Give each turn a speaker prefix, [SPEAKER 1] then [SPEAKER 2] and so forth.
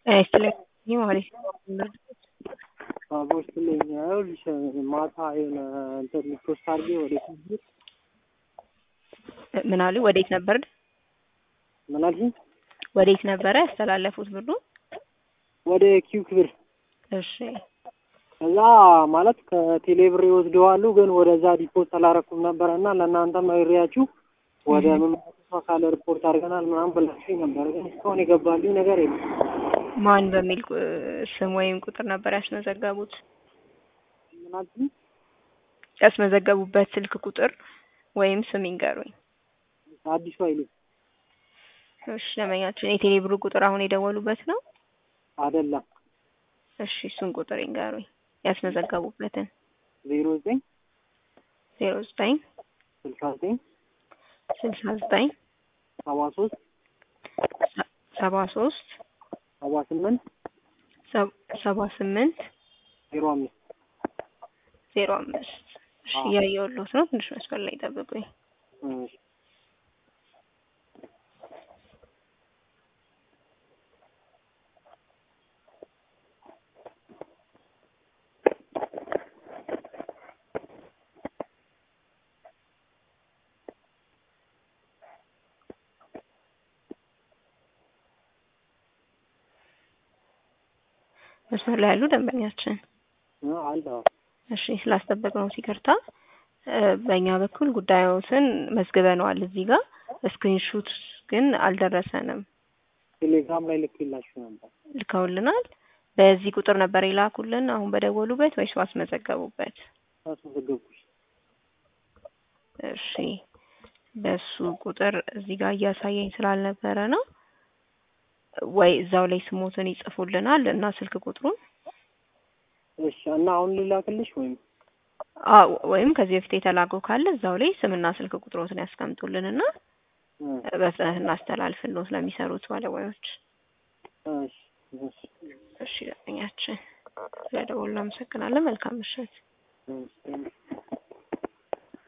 [SPEAKER 1] ይስጥልኝ ማለት
[SPEAKER 2] አቦ ስትለኝ ይኸውልሽ ማታ የሆነ እንትን ፖስት አድርጌ ወደ ፌስቡክ
[SPEAKER 1] ምን አሉ? ወዴት ነበር
[SPEAKER 2] ምን አልሽኝ?
[SPEAKER 1] ወዴት ነበረ ያስተላለፉት ብሩ?
[SPEAKER 2] ወደ ኪው ክብር
[SPEAKER 1] እሺ
[SPEAKER 2] ከዛ ማለት ከቴሌ ብር ይወስደዋሉ፣ ግን ወደዛ ዲፖዝት አላረኩም ነበረ እና ለእናንተም ነግሬያችሁ ወደ መመለሱ አካል ሪፖርት አድርገናል ምናምን ብላችሁኝ ነበር፣ ግን እስካሁን የገባልኝ ነገር የለም።
[SPEAKER 1] ማን በሚል ቁ- ስም ወይም ቁጥር ነበር ያስመዘገቡት?
[SPEAKER 2] ምን አልሽኝ?
[SPEAKER 1] ያስመዘገቡበት ስልክ ቁጥር ወይም ስም ይንገሩኝ።
[SPEAKER 2] አዲሱ ኃይሌ
[SPEAKER 1] እሺ ደንበኛችን የቴሌ ብሩ ቁጥር አሁን የደወሉበት ነው?
[SPEAKER 2] አይደለም
[SPEAKER 1] እሺ እሱን ቁጥር ይንገሩኝ ያስመዘገቡበትን።
[SPEAKER 2] ዜሮ ዘጠኝ
[SPEAKER 1] ዜሮ ዘጠኝ
[SPEAKER 2] ስልሳ ዘጠኝ
[SPEAKER 1] ስልሳ ዘጠኝ
[SPEAKER 2] ሰባ ሶስት
[SPEAKER 1] ሰባ ሶስት
[SPEAKER 2] ሰባ ስምንት
[SPEAKER 1] ሰባ ስምንት
[SPEAKER 2] ዜሮ አምስት
[SPEAKER 1] ዜሮ አምስት እሺ
[SPEAKER 2] አዎ።
[SPEAKER 1] እያየሁልዎት ነው። ትንሽ መስመር ላይ ጠብቁኝ።
[SPEAKER 2] እሺ
[SPEAKER 1] መስመር ላይ ያሉ ደንበኛችን
[SPEAKER 2] እ አለ አዎ።
[SPEAKER 1] እሺ ስላስጠበቅነው ይቅርታ። እ በእኛ በኩል ጉዳዮትን መዝግበነዋል እዚህ ጋር ስክሪንሹት ግን አልደረሰንም።
[SPEAKER 2] ቴሌግራም ላይ ልኬላችሁ ነበር።
[SPEAKER 1] ልከውልናል። በዚህ ቁጥር ነበር የላኩልን አሁን በደወሉበት ወይስ ባስመዘገቡበት?
[SPEAKER 2] አስመዘገብኩሽ።
[SPEAKER 1] እሺ በሱ ቁጥር እዚህ ጋር እያሳየኝ ስላልነበረ ነው። ወይ እዛው ላይ ስሞትን ይጽፉልናል እና ስልክ ቁጥሩን
[SPEAKER 2] እሺ እና አሁን ልላክልሽ ወይም
[SPEAKER 1] አዎ ወይም ከዚህ በፊት የተላከው ካለ እዛው ላይ ስምና ስልክ ቁጥሮትን ያስቀምጡልንና
[SPEAKER 2] እ
[SPEAKER 1] በፍጥነት እናስተላልፍልዎት ለሚሰሩት ባለሙያዎች።
[SPEAKER 2] እሺ እሺ
[SPEAKER 1] እሺ ደንበኛችን ስለደወሉ አመሰግናለን። መልካም ምሽት።
[SPEAKER 2] እሺ